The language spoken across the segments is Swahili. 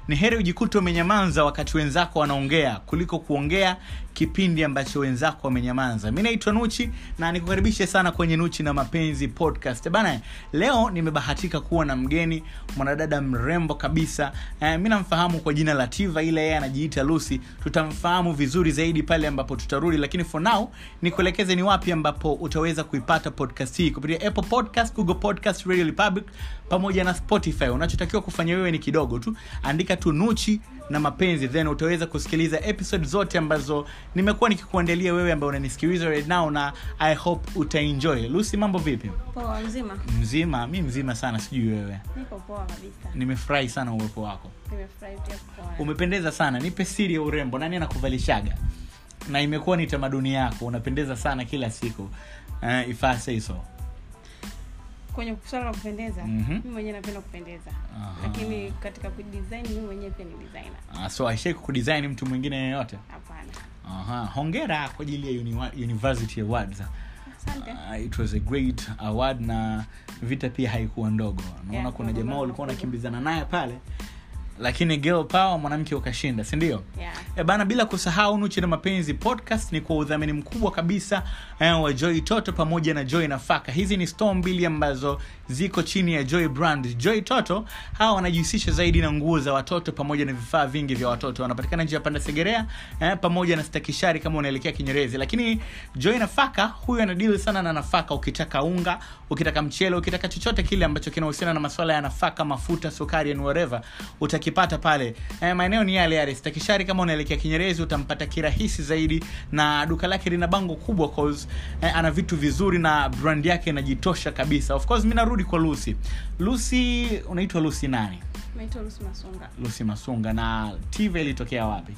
ni heri ujikute umenyamanza wakati wenzako wanaongea kuliko kuongea kipindi ambacho wenzako wamenyamanza mi naitwa nuchi na nikukaribishe sana kwenye nuchi na mapenzi podcast bana leo nimebahatika kuwa na mgeni mwanadada mrembo kabisa eh, mi namfahamu kwa jina la tiva ile yeye anajiita lucy tutamfahamu vizuri zaidi pale ambapo tutarudi lakini for now nikuelekeze ni wapi ambapo utaweza kuipata podcast hii kupitia apple podcast google podcast radio republic pamoja na spotify unachotakiwa kufanya wewe ni kidogo tu andika tu nuchi na mapenzi then utaweza kusikiliza episode zote ambazo nimekuwa nikikuandalia wewe ambaye unanisikiliza right now na i hope utaenjoy lucy mambo vipi poa mzima mzima mi mzima sana sijui wewe niko poa kabisa nimefurahi sana uwepo wako nimefurahi pia kukuona umependeza sana nipe siri ya urembo nani anakuvalishaga na imekuwa ni tamaduni yako unapendeza sana kila siku uh, if I say so kwenye swala la kupendeza Mhm. mimi mwenyewe napenda kupendeza Aha. lakini katika kudesign mimi mwenyewe pia ni designer uh, so aishai kudesign mtu mwingine yeyote hapana Aha. hongera kwa ajili ya uni- university awards asante uh, it was a great award na vita pia haikuwa ndogo naona Yeah, kuna kuna jamaa mambo ulikuwa makubwa. unakimbizana naye pale lakini girl power mwanamke ukashinda sindio yeah. E bana bila kusahau nuchi na mapenzi podcast ni kwa udhamini mkubwa kabisa eh, wa joy toto pamoja na joy nafaka hizi ni store mbili ambazo ziko chini ya joy brand joy toto hawa wanajihusisha zaidi na nguo za watoto pamoja na vifaa vingi vya watoto wanapatikana njia ya panda segerea eh, pamoja na stakishari kama unaelekea kinyerezi lakini joy nafaka huyu anadili sana na nafaka ukitaka unga ukitaka mchele ukitaka chochote kile ambacho kinahusiana na masuala ya nafaka mafuta sukari and whatever utakipata pale eh, maeneo ni yale yale stakishari kama unaelekea kinyerezi utampata kirahisi zaidi na duka lake lina bango kubwa cause eh, ana vitu vizuri na brand yake inajitosha kabisa of course mi narudi kwa lucy lucy unaitwa lucy nani naitwa Lucy Masunga lucy masunga na tv ilitokea wapi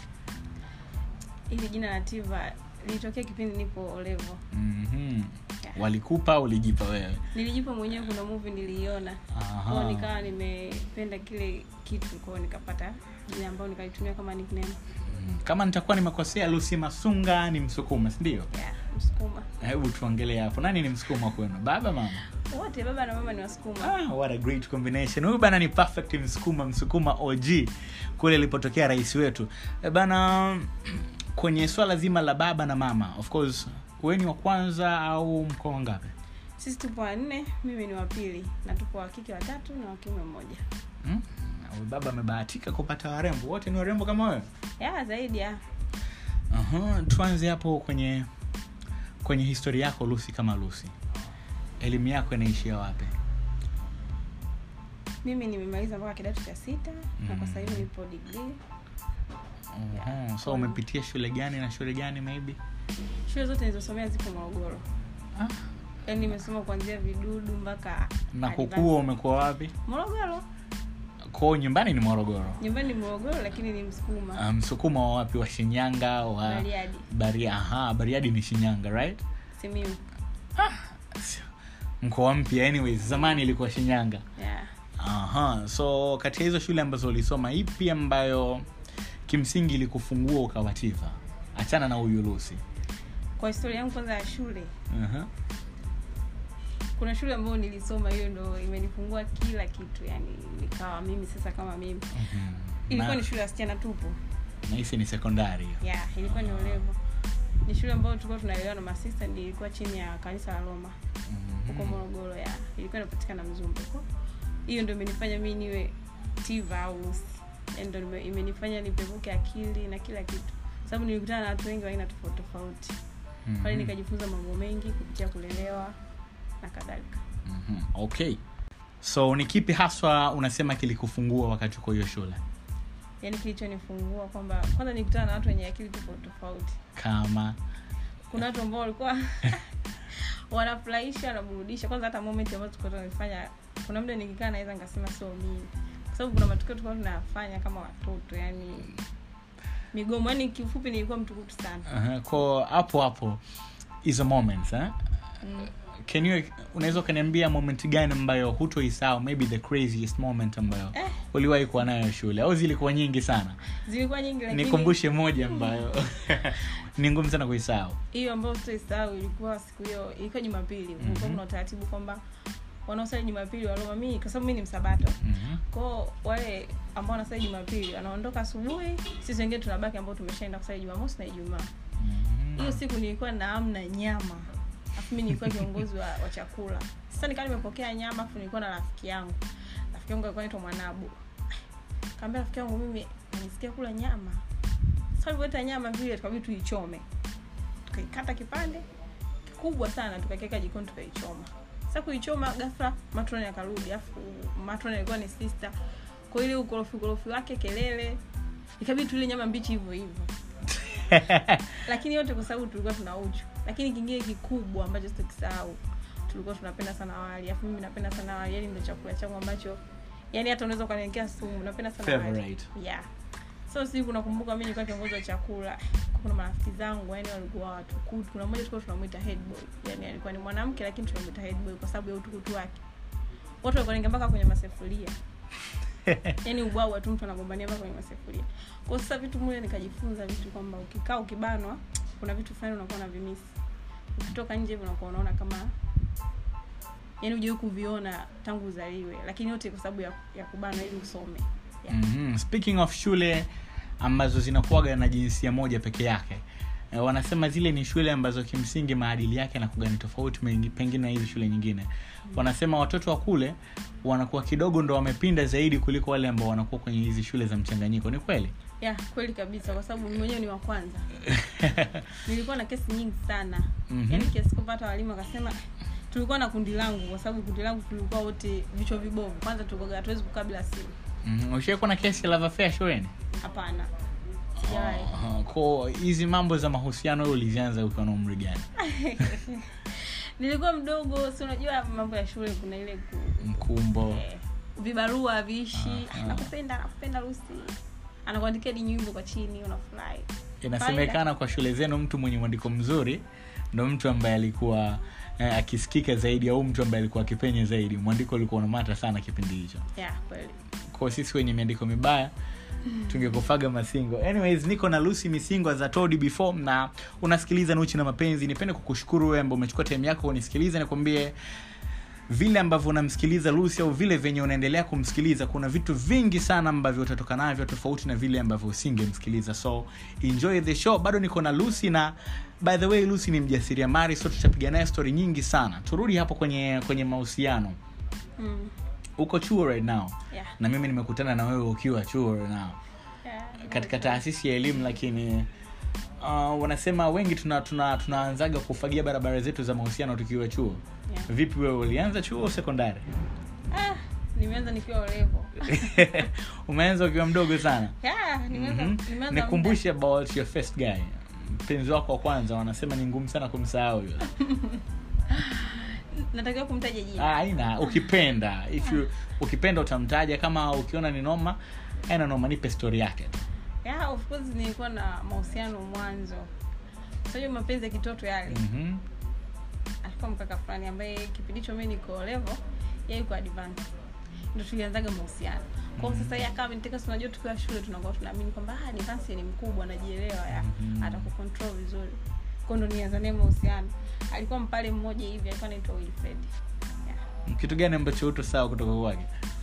hili jina la tiva lilitokea kipindi nipo olevo mm-hmm. walikupa ulijipa wewe nilijipa mwenyewe kuna movie niliiona Aha. kwao nikawa nimependa kile kitu kwao nikapata jina ambayo nikalitumia kama nickname Mm, kama nitakuwa nimekosea lucy masunga ni msukuma sindio yeah, msukuma hebu tuongelee hapo nani ni msukuma kwenu baba mama wote baba na mama ni wasukuma ah, what a great combination huyu bana ni perfect msukuma msukuma og kule ilipotokea rais wetu e bana kwenye swala zima la baba na mama of course we ni wa kwanza au mkoa wangapi sisi tupo wanne mimi ni wapili na tupo wakike watatu na wakiume mmoja hmm? Huyu baba amebahatika kupata warembo wote ni warembo kama wewe ya zaidi ya uh-huh. tuanze hapo kwenye kwenye historia yako lucy kama lucy elimu yako inaishia wapi mimi nimemaliza mpaka kidato cha sita na kwa sasa hivi nipo degree uh-huh. so umepitia shule gani na shule gani maybe shule zote nilizosomea zipo morogoro ah. yaani nimesoma kuanzia vidudu mpaka na advance. kukua umekuwa wapi morogoro kwao nyumbani ni morogoro nyumbani ni morogoro lakini ni msukuma Ah, msukuma wa wapi wa shinyanga wa Bariadi. Baria, aha, bariadi ni shinyanga right simiu Sio. mkoa mpya anyways zamani ilikuwa shinyanga yeah. aha so katika hizo shule ambazo ulisoma ipi ambayo kimsingi ilikufungua ukawativa achana na huyu lusi kwa historia yangu kwanza ya shule uh-huh. kuna shule ambayo nilisoma hiyo ndo imenifungua kila kitu yani nikawa mimi sasa kama mimi ilikuwa ni shule ya wasichana tupu nahisi ni sekondari hiyo. yeah, ilikuwa ni olevo ni shule ambayo tulikuwa tunaelewa na masista ndi ilikuwa chini ya kanisa la roma huko Mhm. morogoro ya ilikuwa inapatikana mzumbe huko hiyo ndo imenifanya mi niwe tiva au Lucy. Yaani ndo nime- imenifanya nipevuke akili na kila kitu sababu nilikutana na watu wengi wa aina tofauti tofauti pale Mhm. nikajifunza mambo mengi kupitia kulelewa na kadhalika Mhm. okay so ni kipi haswa unasema kilikufungua wakati uko hiyo shule yaani kilichonifungua kwamba kwanza nilikutana na watu wenye akili tofauti tofauti kama kuna watu ambao walikuwa wanafurahisha wanaburudisha kwanza hata moment ambazo tulikuwa tunafanya kuna muda nikikaa naweza nikasema sio mimi kwa sababu kuna matukio tulikuwa tunafanya kama watoto yani migomo yani kifupi nilikuwa mtukutu sana uh-huh. ko hapo hapo hizo moments eh? mm. can you unaweza ukaniambia moment gani ambayo hutoisahau maybe the craziest moment ambayo Eh. uliwahi kuwa nayo shule au zilikuwa nyingi sana zilikuwa nyingi lakini nikumbushe moja ambayo ni ngumu sana kuisahau hiyo ambayo sitoisahau ilikuwa siku hiyo ilikuwa jumapili kulikuwa Mhm. kuna utaratibu kwamba wanaosali jumapili wa roma mi kwa sababu mi ni msabato Mhm. kwao wale ambao wanasali jumapili wanaondoka asubuhi sisi wengine tunabaki ambao tumeshaenda kusali jumamosi na ijumaa Mhm. hiyo siku nilikuwa na amna nyama afu mi nilikuwa kiongozi wa, wa chakula sasa nikawa nimepokea nyama afu nilikuwa na rafiki yangu rafiki yangu alikuwa naitwa mwanabu kaambia rafiki yangu mimi nisikia kula nyama sasa alivyoleta nyama vile tukabidi tuichome tukaikata kipande kikubwa sana tukakiweka jikoni tukaichoma sasa kuichoma ghafla matroni akarudi afu matroni alikuwa ni sister kwa ile ukorofi ukorofi wake kelele ikabidi tule nyama mbichi hivyo hivyo lakini yote kwa sababu tulikuwa tuna uchu lakini kingine kikubwa ambacho sitakisahau tulikuwa tunapenda sana wali afu mimi napenda sana wali yani ndo chakula changu ambacho yani hata unaweza ukaniwekea sumu napenda sana wali Favorite. yeah so siku nakumbuka mi nilikuwa kiongozi wa chakula kuna marafiki zangu yani walikuwa watukutu kuna mmoja tulikuwa tunamwita head boy yani alikuwa ni mwanamke lakini tunamwita head boy kwa sababu ya utukutu wake watu walikuwa wanaingia mpaka kwenye masefuria yani ubwabwa tu mtu anagombania mpaka kwenye masefuria kwa sasa vitu mule nikajifunza vitu kwamba ukikaa ukibanwa kuna vitu fulani unakuwa na vimisi ukitoka nje hivi unakuwa unaona kama yani ujawai kuviona tangu uzaliwe lakini yote kwa sababu ya, ya kubanwa ili usome yeah. Mhm. speaking of shule ambazo zinakuwaga na jinsia moja peke yake eh, wanasema zile ni shule ambazo kimsingi maadili yake yanakuwa ni tofauti mengi- pengine na hizi shule nyingine wanasema watoto wa kule wanakuwa kidogo ndo wamepinda zaidi kuliko wale ambao wanakuwa kwenye hizi shule za mchanganyiko ni kweli ya kweli kabisa kwa sababu mimi mwenyewe ni wa kwanza nilikuwa na kesi nyingi sana Mhm. yaani kiasi kwamba hata walimu wakasema tulikuwa na kundi langu kwa sababu kundi langu tulikuwa wote vichwa vibovu kwanza tulikuwa hatuwezi kukaa bila simu Mhm. ushaikuwa na kesi ya love affair shuleni hapana sijawahi Ah, ko hizi mambo za mahusiano wewe ulizianza ukiwa na umri gani nilikuwa mdogo si unajua mambo ya shule kuna ile ku, mkumbo eh, vibarua viishi Ah, ah. nakupenda nakupenda rusi anakuandikia di nyimbo kwa chini unafurahi inasemekana kwa shule zenu mtu mwenye mwandiko mzuri ndo mtu ambaye alikuwa eh, akisikika zaidi au mtu ambaye alikuwa akipenya zaidi mwandiko ulikuwa unamata sana kipindi hicho yeah kweli kwa sisi wenye miandiko mibaya tungekufaga masingo anyways niko na lucy misingo za todi before na unasikiliza nuchi na mapenzi nipende kukushukuru wewe ambao umechukua time yako unisikiliza nikwambie vile ambavyo unamsikiliza lucy au vile venye unaendelea kumsikiliza kuna vitu vingi sana ambavyo utatoka navyo tofauti na vile ambavyo usingemsikiliza so enjoy the show bado niko na lucy na by the way lucy ni mjasiriamali so tutapiga naye story nyingi sana turudi hapo kwenye kwenye mahusiano mm. uko chuo right now yeah. na mimi nimekutana na wewe ukiwa chuo right now yeah. katika taasisi ya elimu lakini uh, wanasema wengi tuna, tuna, tunaanzaga kufagia barabara zetu za mahusiano tukiwa chuo Yeah. vipi wewe ulianza chuo au sekondari ah, nimeanza nikiwa olevo umeanza ukiwa mdogo sana yeah, nimeanza Mhm. nimeanza nikumbushe about your first guy mpenzi wako wa kwanza wanasema ni ngumu sana kumsahau yule muda. natakiwa kumtaja jina Ah, haina ukipenda if you, ukipenda utamtaja kama ukiona ni noma aina noma nipe story yake tu yeah, of course nilikuwa na mahusiano mwanzo sajua mapenzi ya kitoto yale Mhm. alikuwa mkaka fulani ambaye kipindi hicho mi niko level yeye yuko advance ndo tulianzaga mahusiano kwao sasa yeye akawa ameniteka si unajua tukiwa shule tunakuwa tunaamini kwamba ah, advance ni mkubwa anajielewa ya Mhm. atakucontrol vizuri kwao ndo nianza naye mahusiano alikuwa mpale mmoja hivi alikuwa anaitwa Wilfred yeah. kitu gani ambacho uto sawa kutoka kwake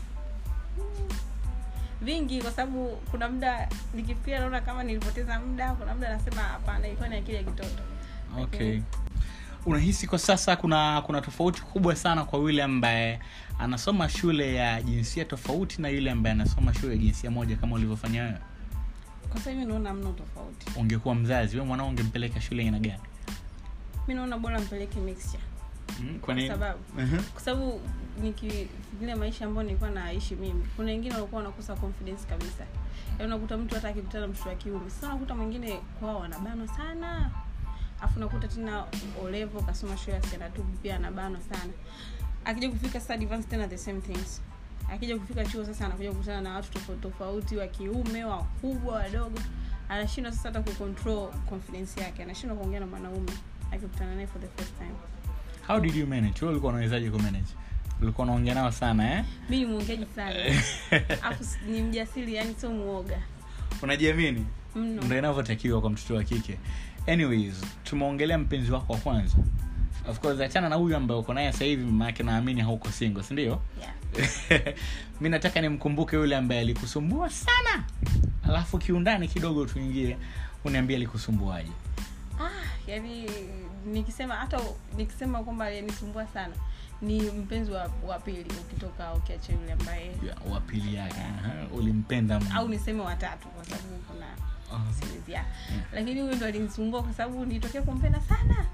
vingi kwa sababu kuna muda nikifikiria naona kama nilipoteza muda kuna muda nasema hapana ilikuwa ni akili ya kitoto okay unahisi kwa sasa kuna kuna tofauti kubwa sana kwa yule ambaye anasoma shule ya jinsia tofauti na yule ambaye anasoma shule ya jinsia moja kama ulivyofanya wewe kwa sasa hivi naona mna tofauti ungekuwa mzazi we mwanao ungempeleka shule aina gani mi naona bora mpeleke mixture mm, kwa kwa nini sababu Mhm. kwa sababu nikifikiria maisha ambayo nilikuwa naishi mimi kuna wengine walikuwa wanakosa confidence kabisa yaani unakuta mtu hata akikutana na mtoto wa kiume sasa unakuta mwingine kwao wanabanwa sana afu unakuta tena olevo kasoma shule ya sekondari tu pia anabanwa sana akija kufika sasa advance tena the same things akija kufika chuo sasa anakuja kukutana na watu tofauti tofauti wa kiume wakubwa wadogo anashindwa sasa hata kucontrol confidence yake anashindwa kuongea na mwanaume akikutana naye for the first time how did you manage wewe ulikuwa unawezaje kumanage ulikuwa unaongea nao sana eh mi ni mwongeaji sana afu s- ni mjasiri yani sio muoga unajiamini mno ndo inavyotakiwa kwa mtoto wa kike anyways tumeongelea mpenzi wako wa kwanza of course achana na huyu ambaye uko naye sasa hivi maake naamini hauko single si ndio yeah. mi nataka nimkumbuke yule ambaye alikusumbua sana alafu kiundani kidogo tuingie uniambie alikusumbuaje ah, yani nikisema hata nikisema kwamba aliyenisumbua sana ni mpenzi wa, wa pili ukitoka ukiacha yule ambaye Ya, wa pili yake aha, ulimpenda mno. au niseme watatu kwa sababu kuna Ah, series ya lakini huyu ndo alinisumbua kwa sababu nilitokea kumpenda sana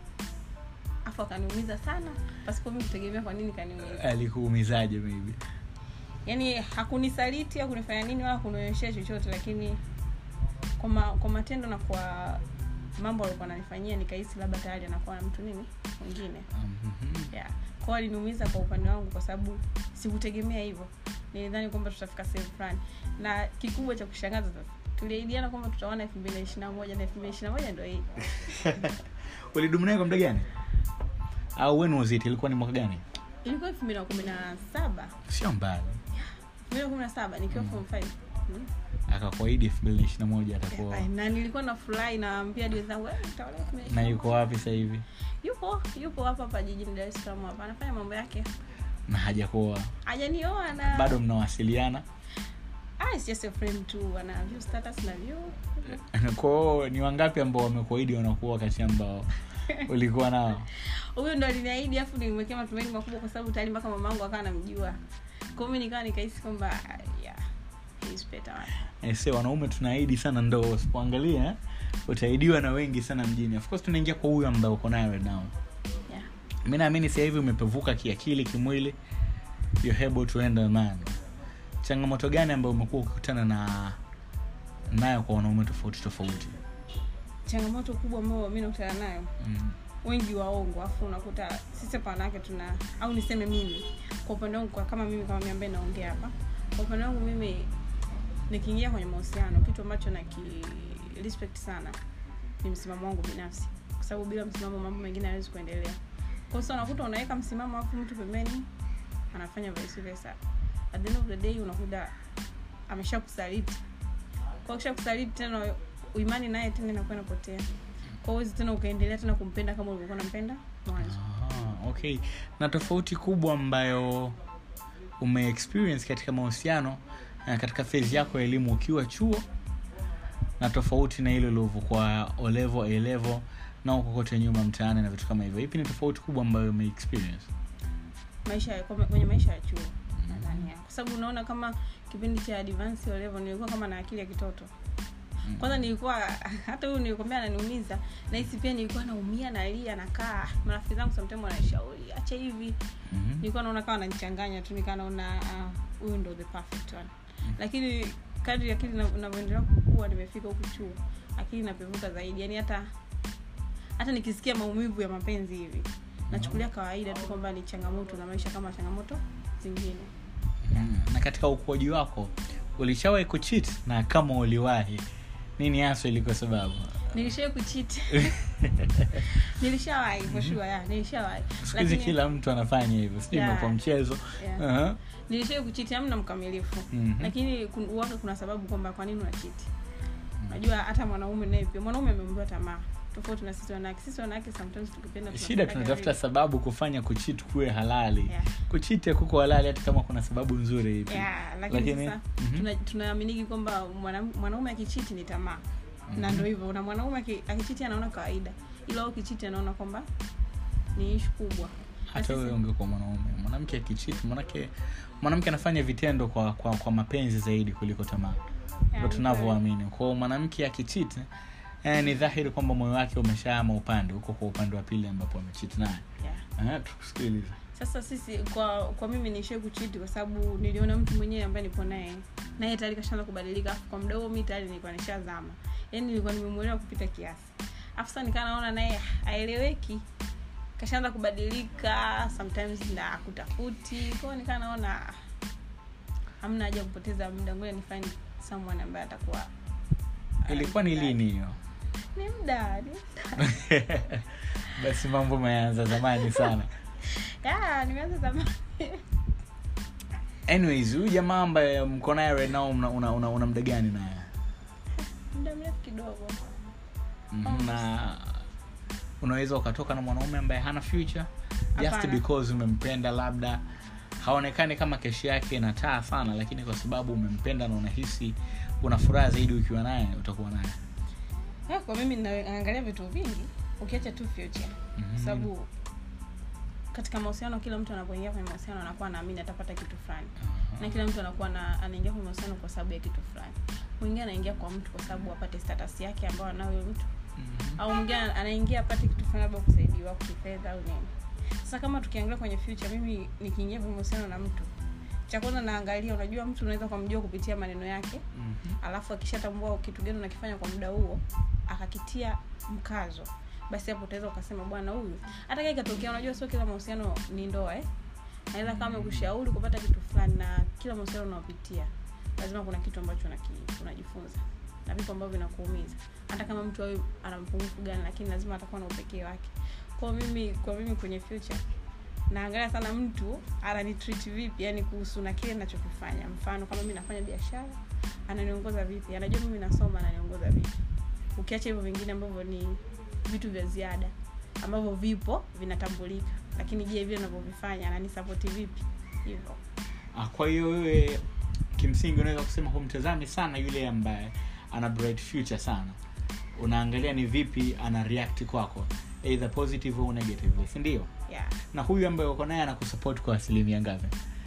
afu akaniumiza sana pasipo mi kutegemea kwa nini kaniumiza alikuumizaje maybe yaani hakunisaliti au kunifanya nini wala kunionyeshea chochote lakini kwa, ma, kwa matendo na kwa mambo alikuwa ananifanyia nikahisi labda tayari anakuwa na mtu nini mwingine Mhm. yeah. kwao aliniumiza kwa upande wangu kwa sababu sikutegemea hivyo nilidhani kwamba tutafika sehemu fulani na kikubwa cha kushangaza sasa tuliaidiana kwamba tutaona elfu mbili na ishiri na moja na elfu mbili ishiri na moja ndo hii ulidumu naye kwa muda gani au when was it ilikuwa ni mwaka gani ilikuwa elfu mbili na kumi na saba sio mbali elfu mbili na kumi na saba nikiwa form five Mm. akakuahidi elfu mbili na ishiri na moja atakuwa Ay, na nilikuwa na furahi naambia dada zangu "Eh, utaolewa elfu mbili na na ishirini na yuko wapi sasa hivi yupo yupo hapa hapa jijini dar es salaam hapa anafanya mambo yake na hajakuoa hajanioa na bado mnawasiliana ah, it's just a friend tu ana view status na view kwao ni wangapi ambao wamekuahidi wanakuwa kati ambao ulikuwa nao huyo ndo aliniahidi afu nilimwekea matumaini makubwa kwa sababu tayari mpaka mamangu akawa namjua kwao mi nikawa nikahisi kwamba ah, yeah, he's better one. se wanaume tunaahidi sana ndo usipoangalia eh, utaidiwa na wengi sana mjini of course tunaingia kwa huyu ambaye uko naye right now yeah. mi naamini sasa hivi umepevuka kiakili kimwili you're able to handle man changamoto gani ambayo umekuwa ukikutana na nayo kwa wanaume tofauti tofauti changamoto kubwa ambayo mi nakutana nayo mm. wengi waongo afu unakuta sisi hapa wanawake tuna au niseme mimi kwa upande wangu kwa kama mimi kama mimi ambaye naongea hapa kwa upande wangu mimi nikiingia kwenye mahusiano kitu ambacho naki respect sana ni msimamo wangu binafsi kwa sababu bila msimamo mambo mengine hayawezi kuendelea kwa hiyo unakuta unaweka msimamo afu mtu pembeni anafanya vice versa at the end of the day unakuta amesha kusaliti kwa kisha kusaliti tena uimani naye tena inakuwa inapotea kwa hiyo tena ukaendelea tena kumpenda kama ulivyokuwa unampenda mwanzo Aha, okay na tofauti kubwa ambayo umeexperience katika mahusiano na katika phase yako ya elimu ukiwa chuo na tofauti na ile ulivyokuwa olevo alevo na uko kote nyuma mtaani na vitu kama hivyo ipi ni tofauti kubwa ambayo umeexperience maisha ya- kwa- kwenye maisha ya chuo nadhani ya. kwa sababu unaona kama kipindi cha advance O level nilikuwa kama na akili ya kitoto Mm. kwanza nilikuwa hata huyu nilikwambia ananiumiza nahisi pia nilikuwa naumia nalia nakaa marafiki zangu sometimes wananishauri acha hivi Mhm. nilikuwa naona kama ananichanganya tu nikaa naona ah, huyu ndo the perfect one lakini kadri akili na- inavyoendelea kukua nimefika huku chuo akili inapevuka zaidi yani hata hata nikisikia maumivu ya mapenzi hivi nachukulia kawaida tu kwamba ni changamoto na maisha kama changamoto zingine Mm. na katika ukuaji wako ulishawahi kuchit na kama uliwahi nini haswa ilikuwa sababu nilishawai kuchiti nilishawahi for sure ya nilishawahi siku hizi Lakini- kila mtu anafanya hivyo sijui Yeah. imekuwa mchezo Yeah. Aha. nilishawai kuchiti amna mkamilifu Mhm. lakini kun- uwaga kuna sababu kwamba kwa nini unachiti unajua hata mwanaume naye pia mwanaume ameumbiwa tamaa tofauti na sisi wanawake sisi wanawake sometimes tukipenda shida tunapenda tunatafuta vile. sababu kufanya kuchit kuwe halali Yeah. kuchite kuko halali hata kama kuna sababu nzuri hivi Yeah, lakini, Lakini, sasa mhm. tuna- tunaaminiki kwamba mwanam- mwanaume akichiti ni tamaa na ndo hivyo na mwanaume aki- akichiti anaona kawaida ila ukichiti anaona kwamba ni ishu kubwa Na hata sisi- wewe ungekuwa mwanaume mwanamke akichit mwanamke mwanamke anafanya vitendo kwa, kwa kwa mapenzi zaidi kuliko tamaa Yeah, ndo ni tunavyoamini kwao mwanamke akichit eh, ni dhahiri kwamba moyo wake umeshaama upande huko kwa upande wa pili ambapo amechit naye Yeah. Eh, tukusikiliza sasa sisi kwa kwa mimi niishie kuchiti kwa sababu niliona mtu mwenyewe ambaye nipo naye naye tayari kashaanza kubadilika afu kwa muda huo mi tayari nilikuwa nishazama yaani nilikuwa nimemwelewa kupita kiasi afu sasa nikaa naona naye aeleweki kashaanza kubadilika sometimes na kutafuti kwao nikaa naona ah, hamna haja ya kupoteza muda ngoja nifanye someone ambaye atakuwa ilikuwa ni lini hiyo ni muda ni muda basi mambo meanza zamani sana Ya, nimeanza zamani anyways huyu jamaa ambaye mko naye right now una, una, una, una mda gani naye muda mrefu kidogo Mhm, na unaweza ukatoka na mwanaume ambaye hana future just Hapana. because umempenda labda haonekani kama keshi yake inataa sana lakini kwa sababu umempenda na unahisi una furaha zaidi ukiwa naye utakuwa naye Ah, kwa mimi na- naangalia vitu vingi ukiacha tu future Mhm. kwa sababu katika mahusiano kila mtu anapoingia kwenye mahusiano anakuwa anaamini atapata kitu fulani na kila mtu anakuwa na, anaingia kwenye mahusiano kwa sababu ya kitu fulani mwingine anaingia kwa mtu kwa sababu apate status yake ambayo anayo huyo mtu Mhm. au mwingine anaingia apate kitu fulani labda kusaidiwa kifedha au nini sasa kama tukiangalia kwenye future mimi nikiingia kwenye mahusiano na mtu cha kwanza naangalia unajua mtu unaweza kumjua kupitia maneno yake Mhm. alafu akishatambua kitu gani unakifanya kwa muda huo akakitia mkazo basi hapo utaweza ukasema bwana huyu hata kama ikatokea unajua sio kila mahusiano ni ndoa eh naweza kama kushauri kupata kitu fulani na kila mahusiano unaopitia lazima kuna kitu ambacho unaki- unajifunza na vitu ambavyo vinakuumiza hata kama mtu awe ana mpungufu gani lakini lazima atakuwa na upekee wake kwa mimi kwa mimi kwenye future naangalia sana mtu ananitreat vipi yani kuhusu na kile ninachokifanya mfano kama mimi nafanya biashara ananiongoza vipi anajua mimi nasoma ananiongoza vipi ukiacha hivyo vingine ambavyo ni vitu vya ziada ambavyo vipo vinatambulika lakini je vile navyovifanya ananisapoti vipi hivyo Ah, kwa hiyo wewe kimsingi unaweza kusema humtazami sana yule ambaye ana bright future sana unaangalia ni vipi ana react kwako either positive au negatively si ndio yeah. na huyu ambaye uko naye anakusupport kwa asilimia ngapi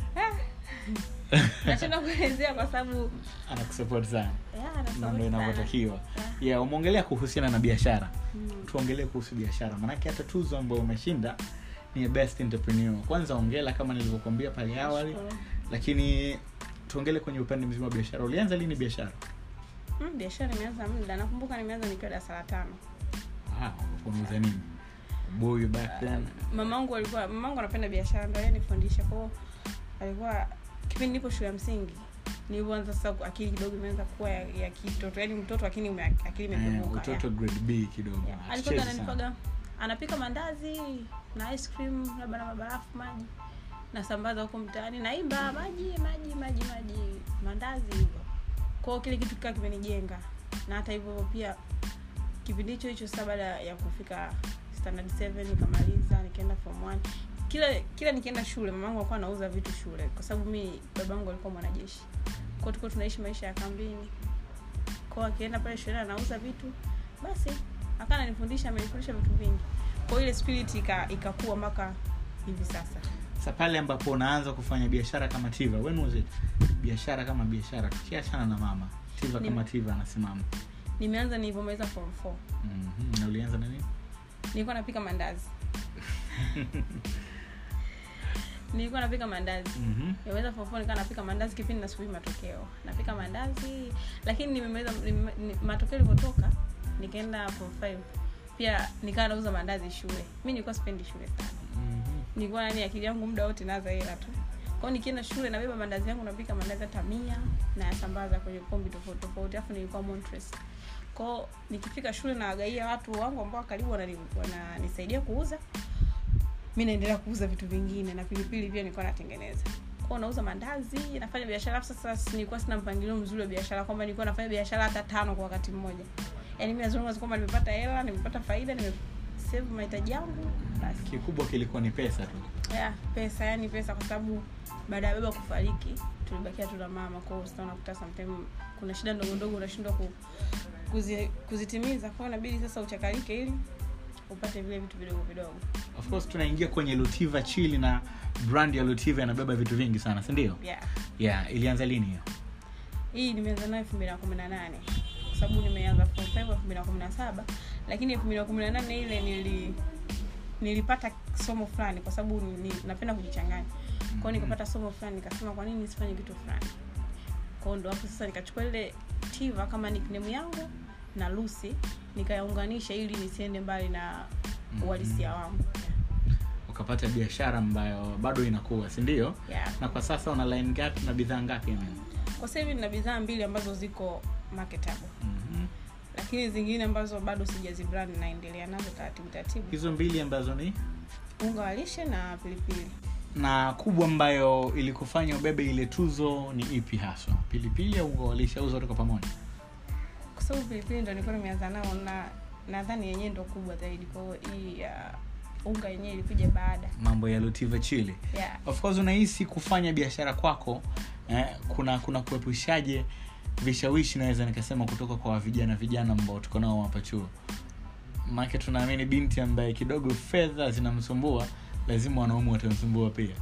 nashinda kuelezea kwa sababu anakusupport sana yeah, na anasupport ndo sana. inavyotakiwa Yeah. yeah umeongelea kuhusiana na biashara Mm. tuongelee kuhusu biashara maanake hata tuzo ambayo umeshinda ni ya best entrepreneur kwanza ongela kama nilivyokuambia pale awali Nashukuru. lakini tuongele kwenye upande mzima wa biashara ulianza lini biashara Mm, biashara nimeanza muda nakumbuka nimeanza nikiwa darasa la tano Ah, unauza nini boy back then mamangu alikuwa mamangu anapenda biashara ndo yeye nifundisha kwao alikuwa kipindi nipo shule ya msingi nilivyoanza sasa akili kidogo imeanza kuwa ya, ya kitoto yaani mtoto lakini ume, akili eh, imepevuka utoto grade b kidogo yeah. alikuwa Hatuchezi sana. ananipaga anapika mandazi na ice cream labda na mabarafu maji nasambaza huko mtaani naimba maji maji maji maji mandazi hivyo kwao kile kitu kikaa kimenijenga na hata hivyo pia kipindi hicho hicho sasa baada ya kufika standard 7 nikamaliza nikaenda form 1 kila kila nikienda shule mamangu alikuwa anauza vitu shule kwa sababu mi babangu alikuwa mwanajeshi kwao tulikuwa tunaishi maisha ya kambini kwao akienda pale shuleni anauza vitu basi akaa ananifundisha amenifundisha vitu vingi kwao ile spirit ika- ikakua mpaka hivi sasa sa pale ambapo unaanza kufanya biashara kama tiva when was it biashara kama biashara tukiachana na mama tiva Ni- kama tiva anasimama nimeanza nilivyomaliza form 4 Mhm, na ulianza na nini nilikuwa napika mandazi nilikuwa napika mandazi Mhm. nimeweza form 4 nikawa napika mandazi kipindi nasubiri matokeo napika mandazi lakini nimemaliza nime, ni, matokeo ilivyotoka nikaenda form 5 pia nikawa nauza mandazi shule mi nilikuwa sipendi shule sana Mhm. nilikuwa nani akili yangu muda wote naza hela tu kwao nikienda shule nabeba mandazi yangu napika mandazi hata mia nayasambaza kwenye kombi tofauti tofauti alafu nilikuwa Montres kwao nikifika shule nawagaia watu wangu ambao karibu wanani- wananisaidia kuuza mi naendelea kuuza vitu vingine na pilipili pia nilikuwa natengeneza kwao nauza mandazi nafanya biashara alafu sasa si- nilikuwa sina mpangilio mzuri wa biashara kwamba nilikuwa nafanya biashara hata tano kwa wakati mmoja yaani mi nazungumza tu kwamba nimepata hela nimepata faida nimesave mahitaji yangu basi kikubwa kilikuwa ni pesa tu yeah, pesa yani pesa kwa sababu baada ya baba kufariki tulibakia tu na mama kwao sasa unakuta sometime kuna shida ndogo ndogo unashindwa ku, kuzi, kuzitimiza kwao inabidi sasa uchakalike ili upate vile vitu vidogo vidogo of course tunaingia kwenye lutiva chili na brand ya lutiva inabeba vitu vingi sana si ndio yeah yeah ilianza lini hiyo hii nimeanza nayo elfu mbili na kumi na nane kwa sababu nimeanza form five elfu mbili na kumi na saba lakini elfu mbili na kumi na nane ile nili nilipata somo fulani kwa sababu ni, napenda kujichanganya kwao nikapata somo fulani nikasema kwa nini nisifanye kitu fulani kwao ndo hapo sasa nikachukua ile tiva kama nickname yangu na lucy nikayaunganisha ili nisiende mbali na uhalisia wangu ukapata biashara ambayo bado inakuwa si ndio yeah. na kwa sasa una line ngapi na bidhaa ngapi Amen? kwa sasa hivi nina bidhaa mbili ambazo ziko marketable Mhm. lakini zingine ambazo bado sijazibrand naendelea nazo taratibu taratibu hizo mbili ambazo ni unga wa lishe na pilipili na kubwa ambayo ilikufanya ubebe ile tuzo ni ipi haswa pilipili au unga wa lishe au zote kwa pamoja kwa sababu pilipili ndo nilikuwa nimeanza nao na nadhani yenyewe ndo kubwa zaidi kwa hiyo hii ya unga yenyewe ilikuja baada mambo ya lutiva chili yeah. of course unahisi kufanya biashara kwako eh, kuna kuna kuepushaje vishawishi naweza nikasema kutoka kwa vijana vijana ambao tuko nao hapa chuo maake tunaamini binti ambaye kidogo fedha zinamsumbua lazima wanaume watamsumbua pia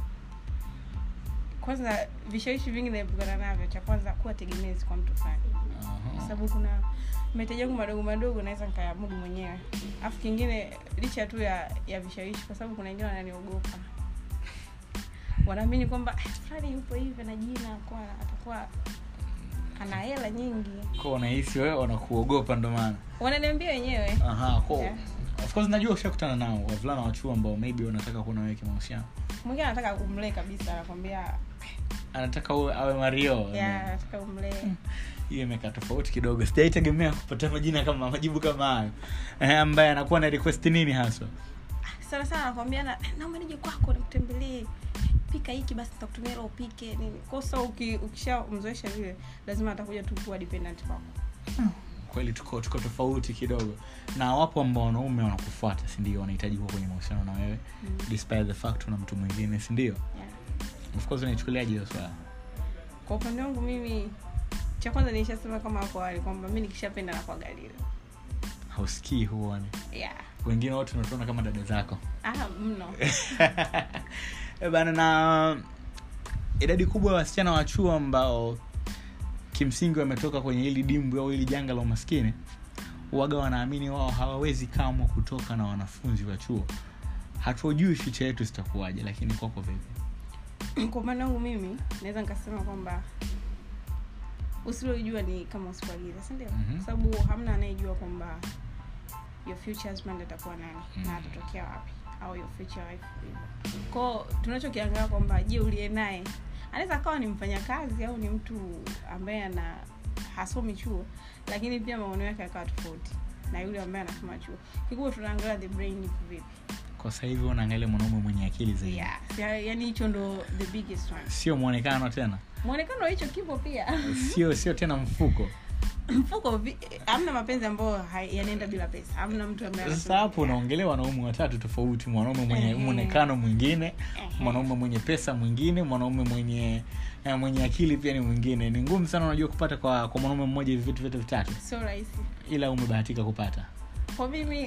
kwanza vishawishi vingi naepukana navyo cha kwanza kuwa tegemezi kwa mtu fulani kwa Aha. sababu kuna mahitaji yangu madogo madogo naweza nikayamudu mwenyewe alafu kingine licha tu ya ya vishawishi kwa sababu kuna wengine wananiogopa wanaamini kwamba "Ah, fulani yupo hivi na jina kwa atakuwa ana hela nyingi Kwa unahisi wewe wanakuogopa ndo maana wananiambia wenyewe Aha, kwa Yeah. of course najua ushakutana nao wavulana wa chuo ambao maybe wanataka kuwa na wewe kimahusiano mwingine anataka umlee kabisa anakwambia anataka uwe awe mario ya anataka umlee hiyo imekaa tofauti kidogo sijaitegemea kupata majina kama majibu kama hayo eh, ambaye anakuwa na request nini haswa sana sana anakwambia na naomba nije kwako nikutembelee pika hiki basi nitakutumia hela upike nini kwa so uki, ukishamzoesha vile lazima atakuja tu kuwa dependent kwako kweli tuko tuko tofauti kidogo na wapo ambao wanaume wanakufuata sindio wanahitaji kuwa kwenye mahusiano na wewe Mm. despite the fact una mtu mwingine sindio yeah. of course unaichukuliaje hiyo swala kwa upande wangu mimi cha kwanza nilishasema kama hapo awali kwamba mi nikishapenda na kuangalia hausikii huoni yeah. wengine wote unatuona kama dada zako ah, mno Eh, bana na idadi kubwa ya wasichana wa chuo ambao kimsingi wametoka kwenye hili dimbwi au hili janga la umaskini waga wanaamini wao hawawezi kamwa kutoka na wanafunzi wa chuo hatujui ficha yetu zitakuwaje lakini kwako vipi kwa upande wangu mimi naweza nikasema kwamba usilojua ni kama usipoagiza sindio Mhm. kwa sababu hamna anayejua kwamba your future husband atakuwa nani Mhm. na atatokea wapi au your future wife hivyo. kwao tunachokiangalia kwamba je uliye naye anaweza akawa ni mfanyakazi au ni mtu ambaye ana hasomi chuo lakini pia maono yake akawa tofauti na yule ambaye anasoma chuo kikubwa tunaangalia the brain iko vipi kwa sasa hivi unaangalia mwanaume mwenye akili zaidi yeah. ya- yani hicho ndo the biggest one sio mwonekano tena mwonekano wa hicho kipo pia sio sio tena mfuko mfuko vi- hamna mapenzi ambayo hai- yanaenda bila pesa hamna mtu ambaye sasa anasema- hapo unaongelea wanaume watatu tofauti mwanaume mwenye Ehe. mwonekano mwingine Ehe. mwanaume mwenye pesa mwingine mwanaume mwenye eh, mwenye akili pia ni mwingine ni ngumu sana unajua kupata kwa kwa mwanaume mmoja hivi vitu vyote vitatu sio rahisi ila umebahatika kupata kwa mimi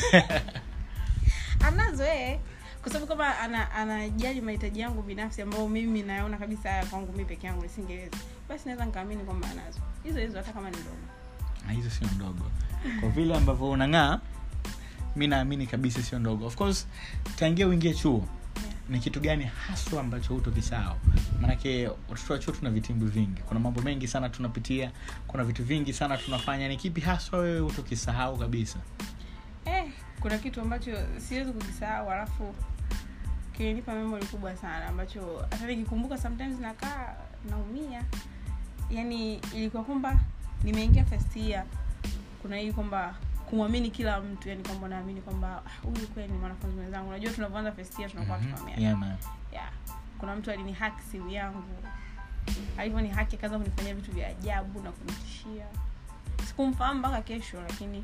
anazo ee kwa sababu kama ana- anajali mahitaji yangu binafsi ambayo mimi nayaona kabisa haya kwangu mi peke yangu nisingeweza basi naweza nikaamini kwamba anazo hizo hizo hata kama ni ndogo na hizo sio ndogo kwa vile ambavyo unang'aa mi naamini kabisa sio ndogo of course tangia uingie chuo ni kitu gani haswa ambacho hutokisahau maanake watoto wa chuo tuna vitimbi vingi kuna mambo mengi sana tunapitia kuna vitu vingi sana tunafanya ni kipi haswa wewe hutokisahau kabisa eh, kuna kitu ambacho siwezi kukisahau alafu kilinipa memory kubwa sana ambacho hata nikikumbuka sometimes nakaa naumia yani ilikuwa kwamba nimeingia first year kuna hii kwamba kumwamini kila mtu yani kwamba naamini kwamba "Ah, huyu kweli ni mwanafunzi mwenzangu unajua tunavyoanza first year tunakuwa Mhm. tufahamiana Yeah, man. yeah. kuna mtu alini haki simu yangu alivyo ni haki akaanza kunifanyia vitu vya ajabu na kunitishia sikumfahamu mpaka kesho lakini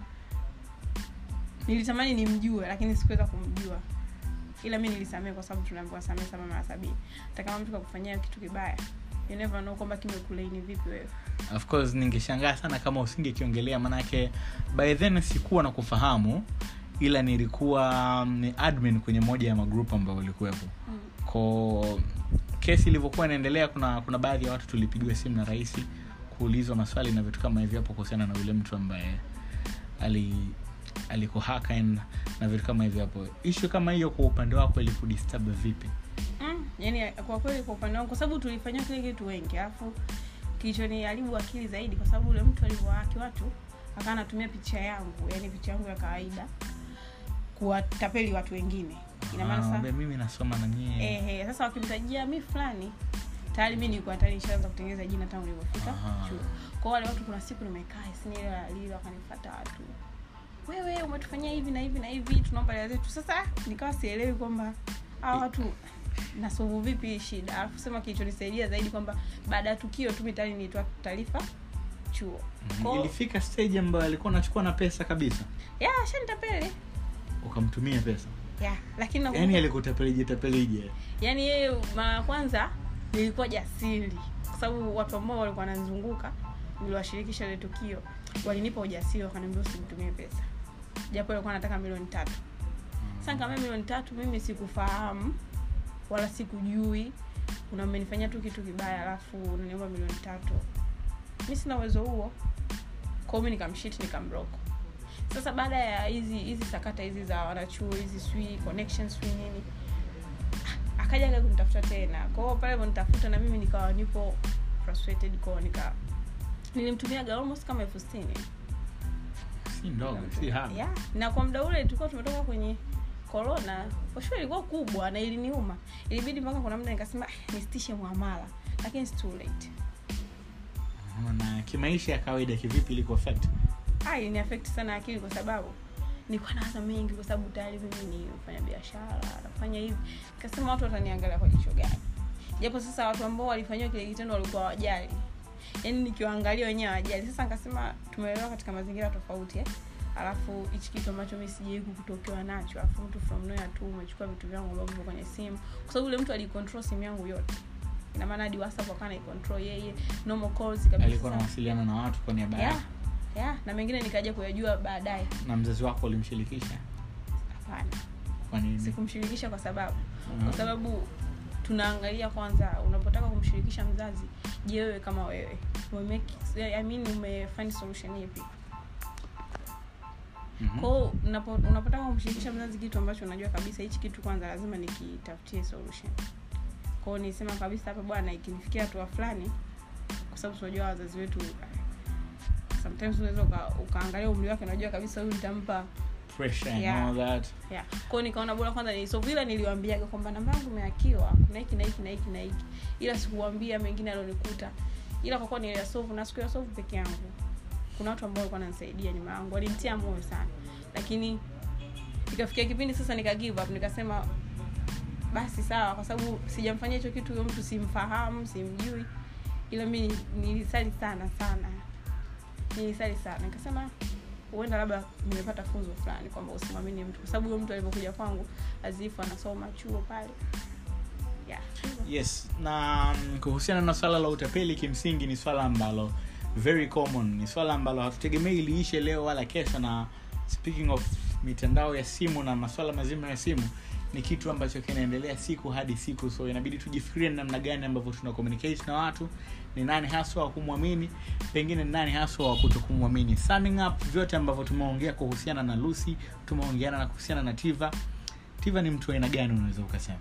nilitamani nimjue lakini sikuweza kumjua ila mi nilisamee kwa sababu tunaambiwa samee sama mara sabini hata kama mtu kakufanyia kitu kibaya you never know kwamba kimekulaini vipi wewe of course ningeshangaa sana kama usingekiongelea manake by then sikuwa na kufahamu ila nilikuwa mm, ni admin kwenye moja ya magrup ambayo ulikuwepo mm. ko kesi ilivyokuwa inaendelea kuna kuna baadhi ya watu tulipigiwa simu na rais kuulizwa maswali na vitu kama hivyo hapo kuhusiana na yule mtu ambaye ali alikuhaka and- na vitu kama hivyo hapo ishu kama hiyo kwa upande wako ilikudisturb vipi mm. yani kwa kweli kwa upande wangu kwa sababu tulifanyia kile kitu wengi alafu kilichoniharibu akili zaidi kwa sababu ule mtu alivyohaki watu akawa anatumia picha yangu yani picha yangu ya kawaida kuwatapeli watu wengine ina maana Ah, sasa be, mimi nasoma na nyie ehe sasa wakimtajia mi fulani tayari mi nilikuwa tayari nishaanza kutengeneza jina tangu nilivyofika Aha. chuo kwa wale watu kuna siku nimekaa sinilio wakanifata watu wewe umetufanyia hivi na hivi na hivi tunaomba hela zetu sasa nikawa sielewi kwamba hawa watu nasovu vipi hii shida alafu sema kilichonisaidia zaidi kwamba baada ya tukio tu mi tayari nilitoa taarifa chuo Mhm. Kwa- ilifika stage ambayo alikuwa anachukua na pesa kabisa ya shanitapeli ukamtumia pesa ya lakini nakumbuka- yaani alikutapelije tapelije yaani yeye mara ya kwanza nilikuwa jasiri kwa sababu watu ambao walikuwa wananizunguka niliwashirikisha ile tukio walinipa ujasiri wakaniambia usimtumie pesa japo alikuwa anataka milioni tatu sasa kama milioni tatu mimi sikufahamu wala sikujui una umenifanyia tu kitu kibaya alafu unaniomba milioni tatu mi sina uwezo huo kwao mi nikamshit nikamblock sasa baada ya hizi hizi sakata hizi za wanachuo hizi swi connections swi nini akaja aga kunitafuta tena kwao pale vonitafuta na mimi nikawa nipo frustrated kwao nika nilimtumiaga almost kama elfu sitini si ndogo si haba yeah. na kwa muda ule tulikuwa tumetoka kwenye corona for sure ilikuwa kubwa na iliniuma ilibidi mpaka kuna muda nikasema "Ah, nisitishe mwamala lakini it's too late na kimaisha ya kawaida kivipi ilikuwa affect ah ilini affect sana akili kwa sababu nilikuwa nawaza mengi kwa sababu tayari mimi ni mfanya biashara nafanya hivi nikasema watu wataniangalia kwa jicho gani japo sasa watu ambao walifanyiwa kile kitendo walikuwa wajali yaani nikiwaangalia wenyewe hawajali sasa nikasema tumeelewa katika mazingira tofauti eh? alafu hichi kitu ambacho mi sijai kutokewa nacho alafu mtu from nowhere tu umechukua vitu vyangu ambavyo vipo kwenye simu kwa sababu yule mtu alicontrol simu yangu yote ina maana hadi whatsapp akawa naicontrol yeye normal calls kabisa alikuwa anawasiliana na watu kwa niaba yeah, yako yeah. na mengine nikaja kuyajua baadaye na mzazi wako ulimshirikisha hapana kwa nini sikumshirikisha kwa sababu Mhm. kwa sababu tunaangalia kwanza unapotaka kumshirikisha mzazi je wewe kama wewe umemake I mean umefind solution ipi Mhm. kwao unapo- unapotaka kumshirikisha mzazi kitu ambacho unajua kabisa hichi kitu kwanza lazima nikitafutie solution kwao nisema kabisa hapa bwana ikinifikia hatua fulani kwa sababu tunajua wazazi wetu sometimes unaweza uka, ukaangalia umri wake unajua kabisa huyu nitampa pressure and Yeah. all that yeah. kwao nikaona bora kwanza ni so vile niliwambiaga kwamba namba yangu imeakiwa kuna hiki na hiki na hiki na hiki ila sikuwambia mengine alionikuta ila kwa kuwa niliyasovu na siku ya sovu peke yangu kuna watu ambao walikuwa wananisaidia nyuma yangu walimtia moyo sana lakini ikafikia kipindi sasa nika give up nikasema basi sawa kwa sababu sijamfanyia hicho kitu huyo mtu simfahamu simjui ila mi nilisali sana sana nilisali sana nikasema huenda labda nimepata funzo fulani kwamba usimwamini mtu kwa sababu huyo mtu alivyokuja kwangu azifu anasoma chuo pale yeah. yes na mm, kuhusiana na swala la utapeli kimsingi ni swala ambalo very common ni swala ambalo hatutegemei liishe leo wala kesho na speaking of mitandao ya simu na maswala mazima ya simu ni kitu ambacho kinaendelea siku hadi siku so inabidi tujifikirie ni namna gani ambavyo tuna communicate na watu ni nani haswa wa kumwamini pengine ni nani haswa wa kuto kumwamini summing up vyote ambavyo tumeongea kuhusiana na lucy tumeongeana na kuhusiana na tiva tiva ni mtu wa aina gani unaweza ukasema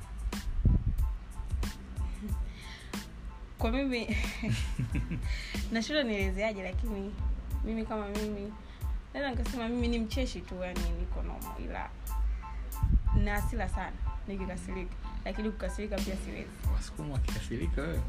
kwa mimi nashindwa nielezeaje lakini mimi kama mimi naweza nikasema mimi ni mcheshi tu yani niko nomo ila na asila sana nikikasirika lakini kukasirika pia siwezi wasukuma wakikasirika wewe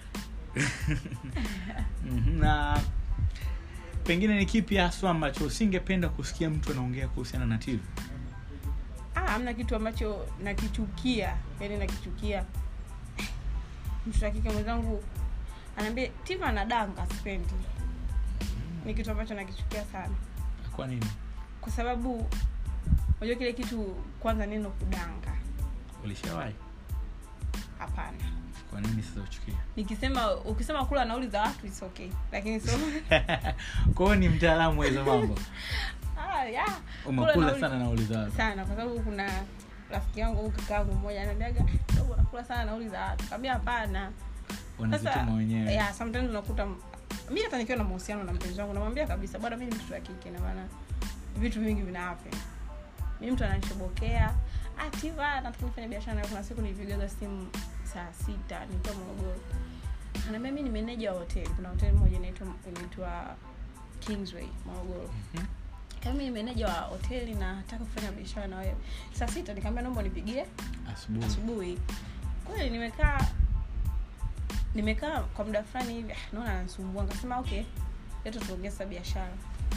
Mhm, na pengine ni kipi haswa ambacho usingependa kusikia mtu anaongea kuhusiana na tv ah, amna kitu ambacho nakichukia yani nakichukia mtoto wa kike mwenzangu anaambia tiva anadanga sipendi ni kitu ambacho nakichukia sana kwa nini kwa sababu unajua kile kitu kwanza neno kudanga ulishawahi hapana kwa nini sasa uchukia nikisema ukisema kula nauli za watu is okay lakini so kwa hiyo ni mtaalamu wa hizo mambo ah, yeah. Kula umekula nauli- sana nauliza watu sana kwa sababu kuna rafiki yangu au kakaangu mmoja ananiambiaga dogo nakula sana nauli za watu kaambia hapana wanazituma wenyewe yeah, sometimes unakuta mi hata nikiwa na mahusiano na mpenzi wangu namwambia kabisa bwana mi ni mtoto wa kike na maana vitu vingi vina happen mi mtu ananishobokea ativa nataka nifanya biashara nayo kuna siku nilipigaga simu saa sita nikiwa morogoro anaambia mi ni meneja wa hoteli kuna hoteli moja inaitwa inaitwa kingsway morogoro Mhm. kama mi ni meneja wa hoteli na nataka kufanya biashara na wewe saa sita nikaambia naomba nipigie asubuhi asubuhi kweli nimekaa nimekaa kwa muda fulani hivi ah, naona ananisumbua nikasema okay leto tuongee sasa biashara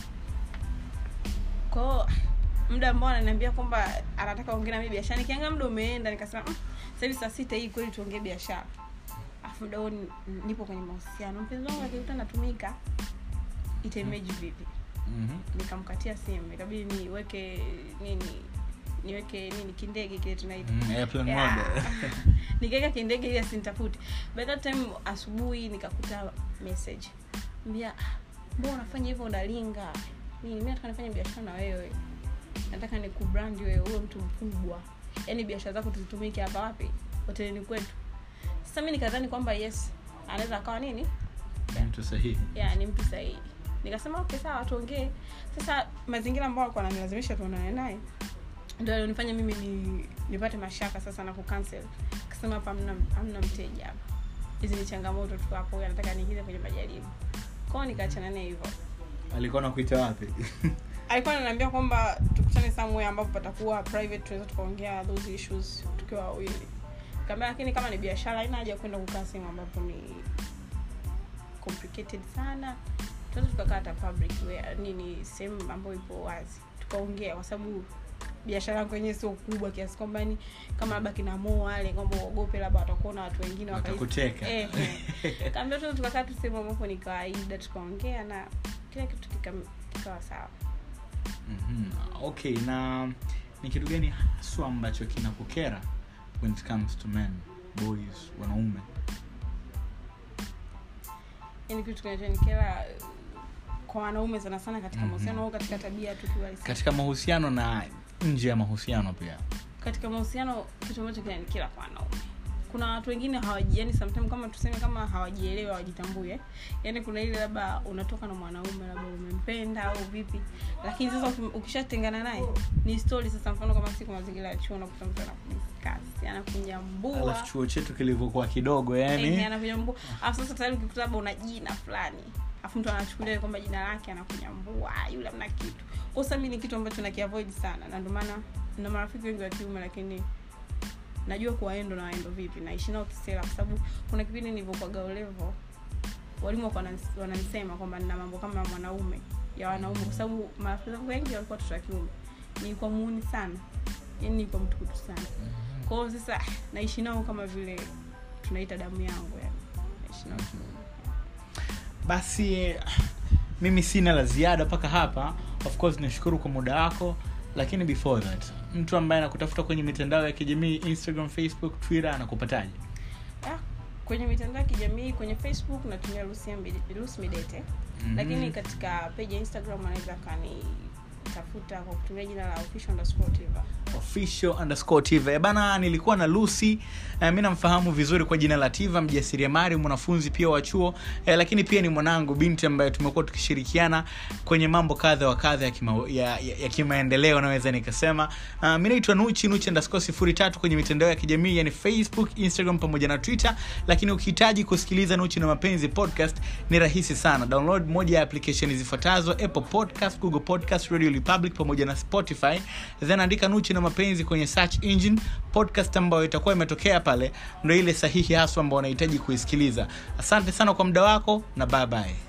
kwao muda ambao ananiambia kwamba anataka ongea na mimi biashara nikiangaa muda umeenda nikasema mm, sasa hivi saa sita hii kweli tuongee biashara afu muda huo ni- nipo kwenye mahusiano mpenzi wangu akikuta natumika itaimage vipi Mhm. nikamkatia simu ikabidi niweke nini niweke nini kindege kile tunaita Mm, airplane Yeah. mode. nikaweka kindege ili asinitafute by that time asubuhi nikakuta message mbia mbona unafanya hivyo unalinga nini mi nataka nifanye biashara na wewe nataka nikubrand wewe uwe mtu mkubwa yaani biashara zako tuzitumike hapa wapi hotelini kwetu sasa mi nikadhani kwamba yes anaweza akawa nini mtu sahihi ya ni mtu sahihi nikasema okay sawa tuongee sasa mazingira ambayo alikuwa ananilazimisha tuonane naye ndio alionifanya mimi ni, nipate mashaka sasa na kucancel kasema hapa hamna hamna mteja hapa hizi ni changamoto tu hapo huyu anataka niingize kwenye majaribu kwao nikaachana naye hivyo alikuwa nakuita wapi alikuwa ananiambia kwamba tukutane somewhere ambapo patakuwa private tunaweza tukaongea those issues tukiwa wawili kaambia lakini kama ni biashara haina haja ya kwenda kukaa sehemu ambapo ni complicated sana tunaweza tukakaa hata public where nini sehemu ambayo ipo wazi tukaongea kwa sababu biashara yangu yenyewe sio kubwa kiasi kwamba ni kama labda kina Mo wale kwamba uogope labda watakuona watu wengine wakahisi- Watakuteka. eh, eh. kaambia tu tukakaa tu sehemu ambapo ni kawaida tukaongea na kila kitu kika- kikawa sawa Mhm. okay na ni kitu gani haswa ambacho kinakukera when it comes to men boys wanaume yani kitu kinachonikera eh, kwa wanaume sana sana katika Mhm. mahusiano au katika tabia tu kiuhalisia. katika mahusiano na nje ya mahusiano pia katika mahusiano kitu ambacho kinanikera kwa wanaume kuna watu wengine hawaji yani sometimes kama tuseme kama hawajielewi hawajitambui eh? yani kuna ile labda unatoka na mwanaume labda umempenda au vipi lakini sasa uki- ukishatengana naye ni story sasa mfano kama siku mazingira ya chuo unakuta mtu anakudiskasi anakunyambua alafu chuo chetu kilivyokuwa kidogo Eh, yani anakunyambua alafu sasa tayari ukikuta labda una jina fulani alafu mtu anachukulia kwamba jina lake anakunyambua "Ah, yule amna kitu kwa sasa mimi ni kitu ambacho nakiavoid sana na ndio maana na marafiki wengi wa kiume lakini najua kuwaendo na waendo vipi naishi nao kisela kwa sababu kuna kipindi nilivyokuwaga ulevo walimu walikuwa wanani- wananisema kwamba nina mambo kama ya mwanaume ya wanaume kwa sababu marafiki zangu wengi walikuwa watoto wa kiume nilikuwa muuni sana yani nilikuwa mtukutu sana kwa hiyo sasa naishi nao kama vile tunaita damu yangu yani naishi nao kiume. basi mimi sina la ziada mpaka hapa of course nashukuru kwa muda wako lakini before that mtu ambaye anakutafuta kwenye mitandao ya kijamii instagram facebook twitter anakupataje Ah, kwenye mitandao ya kijamii kwenye facebook natumia Lucia Mbide- Lucy midete Mhm. lakini katika page ya instagram anaweza kanitafuta kwa kutumia jina la official underscore Tiva. official underscore tiva Eh, bana nilikuwa na lucy eh, mi namfahamu vizuri kwa jina la tiva mjasiriamali mwanafunzi pia wa chuo eh, lakini pia ni mwanangu binti ambaye tumekuwa tukishirikiana kwenye mambo kadha wa kadha ya, kima, ya, ya, ya kimaendeleo naweza nikasema uh, mi naitwa nuchi nuchi underscore sifuri tatu kwenye mitandao ya kijamii yani facebook instagram pamoja na twitter lakini ukihitaji kusikiliza nuchi na mapenzi podcast ni rahisi sana download moja ya application zifuatazo apple podcast google podcast radio republic pamoja na spotify then andika nuchi na mapenzi kwenye search engine podcast ambayo itakuwa imetokea pale ndo ile sahihi haswa ambao unahitaji kuisikiliza asante sana kwa muda wako na bye bye